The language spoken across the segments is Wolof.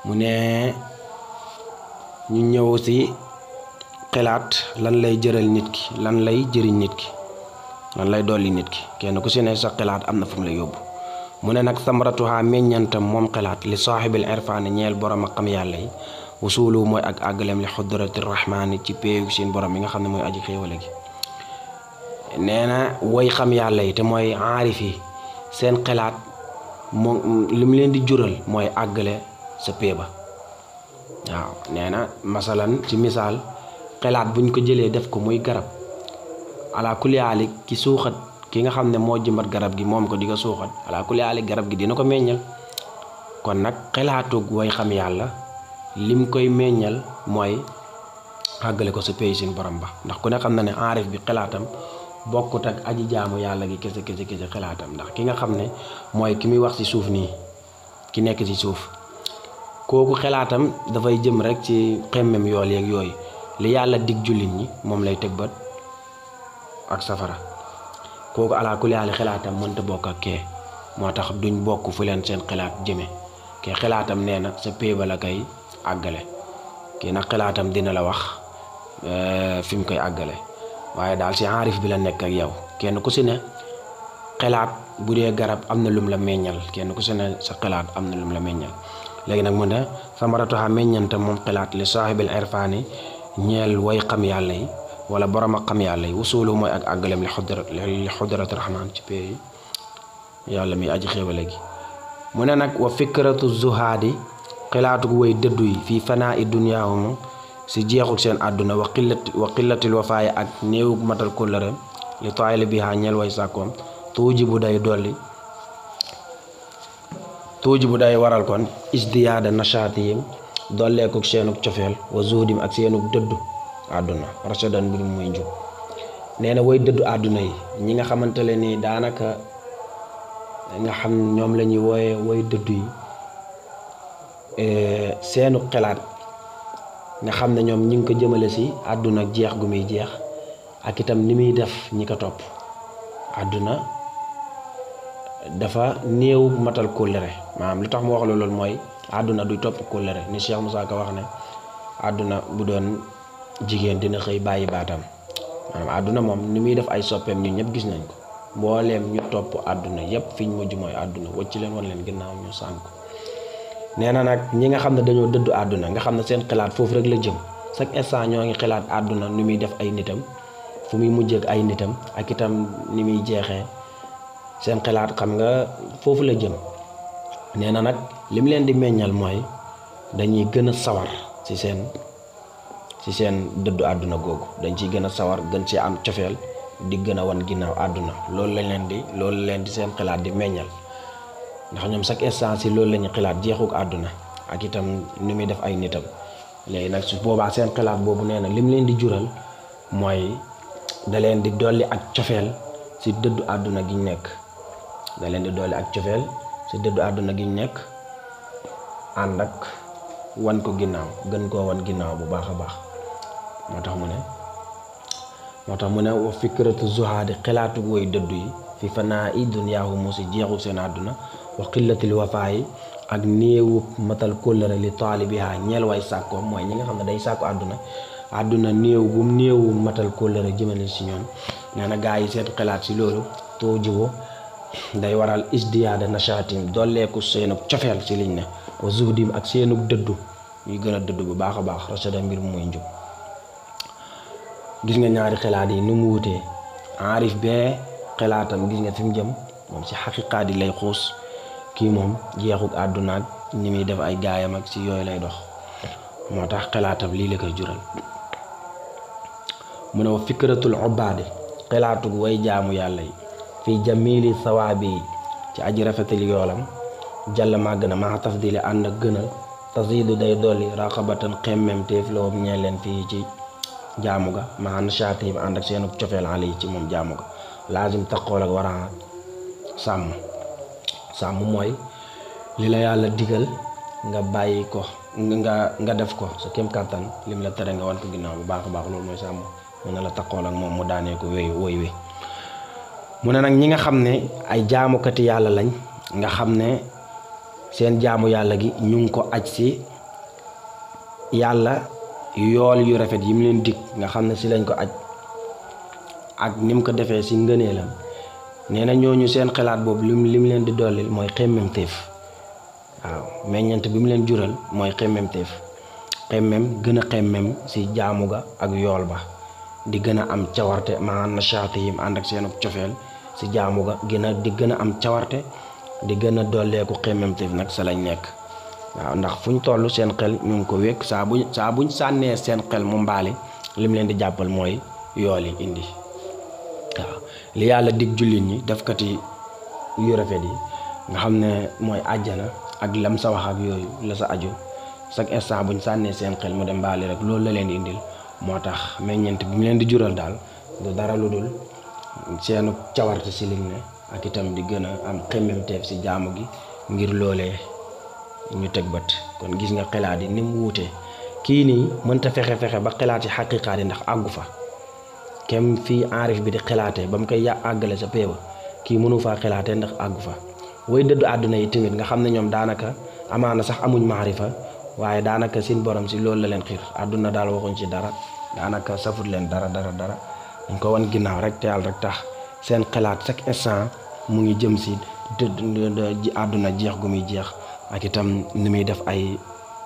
mu ne ñu ñëw si xelaat lan lay jëral nit ki lan lay jëriñ nit ki lan lay dolli nit ki kenn ku si ne sa xelaat am na fu mu lay yóbbu mu ne nag samratuha meññantam moom xelaat li saaxibil irfaani ñeel borom ak xam yàlla yi wusulu mooy ak àggalem li xudrati rahmaani ci péegu seen borom yi nga xam ne mooy aji xéewale gi nee na woy xam yàlla yi te mooy aarif yi seen xelaat moom li mu leen di jural mooy àggale sa pee ba waaw nee na masalan ci misaal xelaat buñ ko jëlee def ko muy garab ala kuliyaali ki suuxat ki nga xam ne moo jëmbat garab gi moom ko di ko suuxat ala kuliyaali garab gi dina ko meññal kon nag xelaatug way xam yàlla lim koy meññal mooy àggale ko sa pay sin borom ba ndax ku ne xam na ne aarif bi xelaatam bokkut ak aji jaamu yàlla gi kese kese kese xelaatam ndax ki nga xam ne mooy ki muy wax ci suuf nii ki nekk ci suuf kooku xelaatam dafay jëm rek ci xemmem yool yeeg yooyu li yàlla dig jullit ñi moom lay teg bët ak safara kooku alaa kulli haal xelaatam mënta bokk ak kee moo tax duñ bokk fu leen seen xelaat jëme kee xelaatam nee na sa péeba la koy àggale kii nag xelaatam dina la wax fi mu koy àggale waaye daal si aarif bi la nekk ak yow kenn ku si ne xelaat bu dee garab am na lum la meññal kenn ku si ne sa xelaat am na lum la meññal léegi nag mu ne samaratuha meññante moom xelaat li saaxibil irfaani ñeel way xam yàlla yi wala borom ak xam yàlla yi wusulu mooy ak àggalem li xudrat li xudrati rahmaan ci pay yàlla mi aji xéewale gi mu ne nag wa fikratu zuhaadi xelaatu way dëddu yi fii fanaa i duniyaahumu si jeexul seen àdduna wa qillati wa qillatil wafaaya ak néew matal kóllëre li taayli bi haa ñeel way sàkkoom tuuji bu day dolli tuuji bu day waral kon isdiyaada nashaatihim dolleekuk seenuk cofeel wa zuudim ak seenuk dëddu àdduna rasadan mbir muy njub nee na way dëddu àdduna yi ñi nga xamante ne ni daanaka nga xam ñoom la ñuy wooye way dëddu yi seenu xelaat nga xam ne ñoom ñi ngi ko jëmale si àdduna ak jeex gu muy jeex ak itam ni muy def ñi ko topp àdduna dafa néew matal kóllëre maanaam li tax mu wax loolu mooy àdduna duy topp kóllëre ni Cheikh Moussa Ka wax ne àdduna bu doon jigéen dina xëy bàyyi baatam maanaam àdduna moom ni muy def ay soppeem ñun ñëpp gis nañ ko mbooleem ñu topp àdduna yépp fi ñu mujj mooy àdduna wacc leen wan leen ginnaaw ñu sànk nee na nag ñi nga xam ne dañoo dëddu àdduna nga xam ne seen xalaat foofu rek la jëm chaque instant ñoo ngi xalaat àdduna ni muy def ay nitam fu muy mujjee ak ay nitam ak itam ni muy jeexee seen xalaat xam nga foofu la jëm nee na nag lim leen di meññal mooy dañuy gën a sawar ci seen ci seen dëddu àdduna googu dañ ciy gën a sawar gën ci am cofeel di gën a wan ginnaaw àdduna loolu lañ leen di loolu leen di seen xalaat di meññal ndax ñoom chaque instant si loolu la ñuy xalaat jeexuk àdduna ak itam ni muy def ay nitam léegi nag su boobaa seen xalaat boobu nee na lim leen di jural mooy da leen di dolli ak cofeel si dëddu àdduna gi ñu nekk da leen di dolli ak cofeel si dëddu àdduna gi ñu nekk ànd ak wan ko ginnaaw gën koo wan ginnaaw bu baax a baax moo tax mu ne moo tax mu ne wa fikratu zuhaadi xalaatu woy dëddu yi fi fanaa i dunyaahu mu si jeexu seen àdduna wa qillatil wafaayi ak néewu matal kóllëre li taalibiha ñeel way sàkkoo mooy ñi nga xam ne day sàkku àdduna àdduna néew bu néewu matal kóllëre jëmale si ñoom nee na gaa yi seen xalaat si loolu too jiwo day waral isdiyaada nachaatim dolleeku seenu cofeel si liñ ne wa zuhdim ak seenu dëddu ñuy gën a dëddu bu baax a baax rasada mbir muy njub gis nga ñaari xalaat yi nu mu wutee aarif bee xalaatam gis nga fi mu jëm moom si xaqiqaat yi lay xuus kii moom jeexuk àdduna ak ni muy def ay gaayam ak si yooyu lay dox moo tax xalaatam lii la koy jural mu ne wa fikratul ubaadi xalaatug way jaamu yàlla yi fii jamili sawaabi yi ci aji rafetal yoolam jàll màgg na maa tafdili ànd ak gënal tasiidu day dolli raqabatan xemmem téef lawum ñee leen fii ci jaamu ga maa nashaati yi ànd ak seenu cofeel ale yi ci moom jaamu ga laazim taqool ak war a sàmm sàmm mooy li la yàlla digal nga bàyyi ko nga nga def ko sa kem kàttan lim la tere nga wan ko ginnaaw bu baax a baax loolu mooy sàmm mu ne la taqool ak moom mu daanee ko wéy woy wi mu ne nag ñi nga xam ne ay jaamukati yàlla lañ nga xam ne seen jaamu yàlla gi ñu ngi ko aj si yàlla yool yu rafet yi mu leen dig nga xam ne si lañ ko aj ak ni mu ko defee si ngëneelam nee na ñooñu seen xalaat boobu lim lim leen di dollil mooy xemmem téef waaw meññant bi mu leen jural mooy xemmem téef xemmem gën a xemmem si jaamu ga ak yool ba di gën a am cawarte maanaam nachaati yim ànd ak seen cofeel si jaamu ga gën a di gën a am cawarte di gën a dolleeku xemmem téef nag sa lañ nekk waaw ndax fu ñu toll seen xel ñu ngi ko wékk saa buñ saa buñ sànnee seen xel mu mbaali lim leen di jàppal mooy yool yi indi waaw li yàlla dig jullit ñi defkati yu rafet yi nga xam ne mooy àjjana ak lam sa wax ak yooyu la sa aju chaque instant buñ sànnee seen xel mu dem mbaali rek loolu la leen di indil moo tax meññeent bi mu leen di jural daal du dara lu dul seenu cawarte si liñ ne ak itam di gën a am xemmemteef si jaamu gi ngir loolee ñu teg bët kon gis nga xelaat yi ni mu wuutee kii nii mënta fexe fexe ba xelaat yi xaqiqaat yi ndax àggu fa kem fii enrif bi di xelaatee ba mu koy yà àggale sa péeba kii mënu faa xelaatee ndax àggu fa way dëddu àdduna yi tamit nga xam ne ñoom daanaka amaana sax amuñ maarifa waaye daanaka seen borom si loolu la leen xiir àdduna daal waxuñ ci dara daanaka safut leen dara dara dara dañ ko wan ginnaaw rek te yàlla rek tax seen xelaat chaque instant mu ngi jëm si dëdd àdduna jeex gu muy jeex ak itam ni muy def ay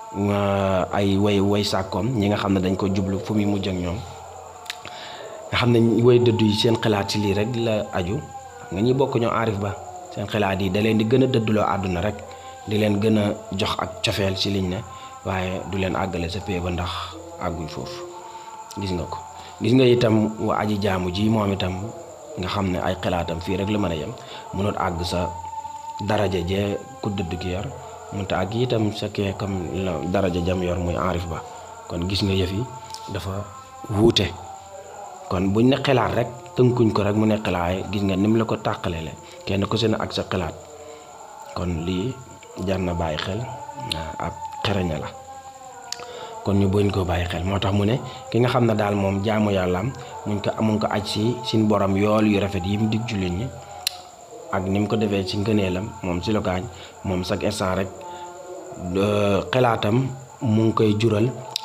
ay way way sàkkoom ñi nga xam ne dañ ko jublu fu muy mujj ak ñoom nga xam ne way dëddu yi seen xalaat ci lii rek la aju nga ñi bokk ñoo aarif ba seen xalaat yi da leen di gën a dëdduloo àdduna rek di leen gën a jox ak cofeel ci liñ ne waaye du leen àggale sa pee ba ndax àgguñ foofu gis nga ko gis nga itam wa aji jaamu ji moom itam nga xam ne ay xalaatam fii rek la mën a yem mënut àgg sa daraja jee ku dëdd ki yor mënut àgg itam sa kee comme la daraja jam yor muy aarif ba kon gis nga yëf yi dafa wuute kon buñ ne xalaat rek tënkuñ ko rek mu ne xalaat gis nga ni mu la ko tàqale le kenn ku si ne ak sa xalaat kon lii jar na bàyyi xel ab xereña la kon ñu buñ ko bàyyi xel moo tax mu ne ki nga xam ne daal moom jaamu yàllaam muñ ko amuñ ko aj si suñ borom yool yu rafet yi mu dig jullit ñi ak ni mu ko defee ci ngëneelam moom si lokaañ moom chaque instant rek xalaatam mu ngi koy jural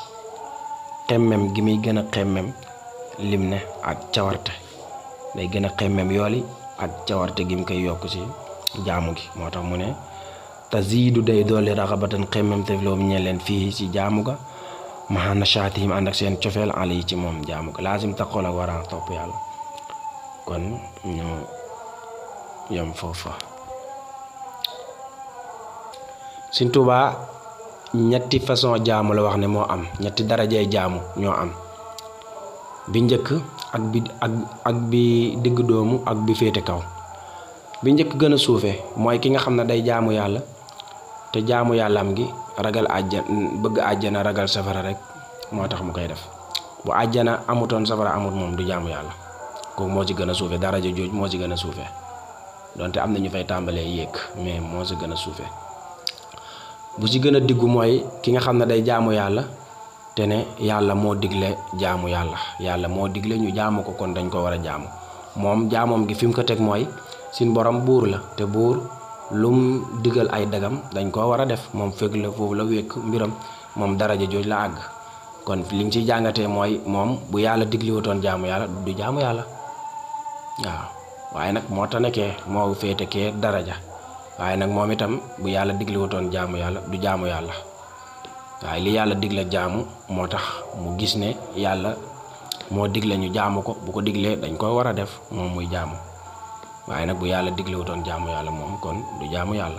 xemmem gi muy gën a xemmem lim ne ak cawarte day gën a xemmem yooli ak cawarte gi mu koy yokk ci jaamu gi moo tax mu ne taziidu day doole raxabatan xemmem te loo ñe leen fii ci jaamu ga maxa nashaatihim ànd ak seen cofeel ala yi ci moom jaamu ga laasim taqool ak waraan topp yàlla kon ñu yam foofa Sëñ Tuubaa ñetti façon jaamu la wax ne moo am ñetti darajay jaamu ñoo am bi njëkk ak bi ak ak bi digg doomu ak bi féete kaw bi njëkk gën a suufe mooy ki nga xam ne day jaamu yàlla te jaamu yàllaam gi ragal àjjana bëgg àjjana ragal safara rek moo tax mu koy def bu àjjana amutoon safara amut moom du jaamu yàlla kooku moo ci gën a suufe daraja jooj moo ci gën a suufe donte am na ñu fay tàmbalee yéeg mais moo ci gën a suufe bu ci gën a diggu mooy ki nga xam ne day jaamu yàlla te ne yàlla moo digle jaamu yàlla yàlla moo digle ñu jaamu ko kon dañ ko war a jaamu moom jaamoom gi fi mu ko teg mooy sin borom buur la te buur lum digal ay dagam dañ koo war a def moom fekk la foofu la wékk mbiram moom daraja jooj la àgg kon li nga ciy jàngatee mooy moom bu yàlla digliwutoon jaamu yàlla du jaamu yàlla waaw waaye nag moo tax nekkee moo féete kee daraja waaye nag moom itam bu yàlla digliwutoon jaamu yàlla du jaamu yàlla waaye li yàlla digle jaamu moo tax mu gis ne yàlla moo digle ñu jaamu ko bu ko diglee dañ ko war a def moom muy jaamu waaye nag bu yàlla diglewutoon jaamu yàlla moom kon du jaamu yàlla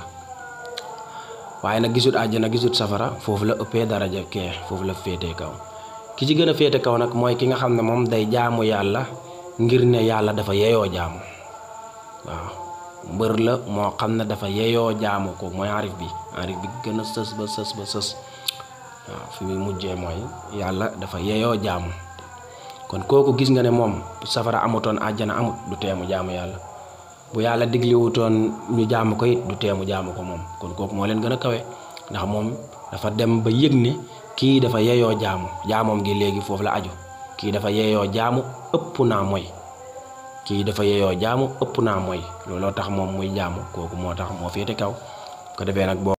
waaye nag gisut àjjana gisut safara foofu la ëppee daraja kee foofu la féetee kaw ki ci gën a féete kaw nag mooy ki nga xam ne moom day jaamu yàlla ngir ne yàlla dafa yeyoo jaamu waaw mbër la moo xam ne dafa yeyoo jaamu ko mooy arif bi arif bi gën a sës ba sës ba sës waaw fi muy mujjee mooy yàlla dafa yeyoo jaamu kon kooku gis nga ne moom safara amutoon àjjana amut du teemu jaamu yàlla bu yàlla digliwutoon ñu jaamu ko it du teemu jaamu ko moom kon kooku moo leen gën a kawe ndax moom dafa dem ba yëg ne kii dafa yeyoo jaamu jaamoom gi léegi foofu la aju kii dafa yeyoo jaamu ëpp naa mooy kii dafa yeyoo jaamu ëpp naa mooy looloo tax moom muy jaamu kooku moo tax moo féete kaw ko defee nag boo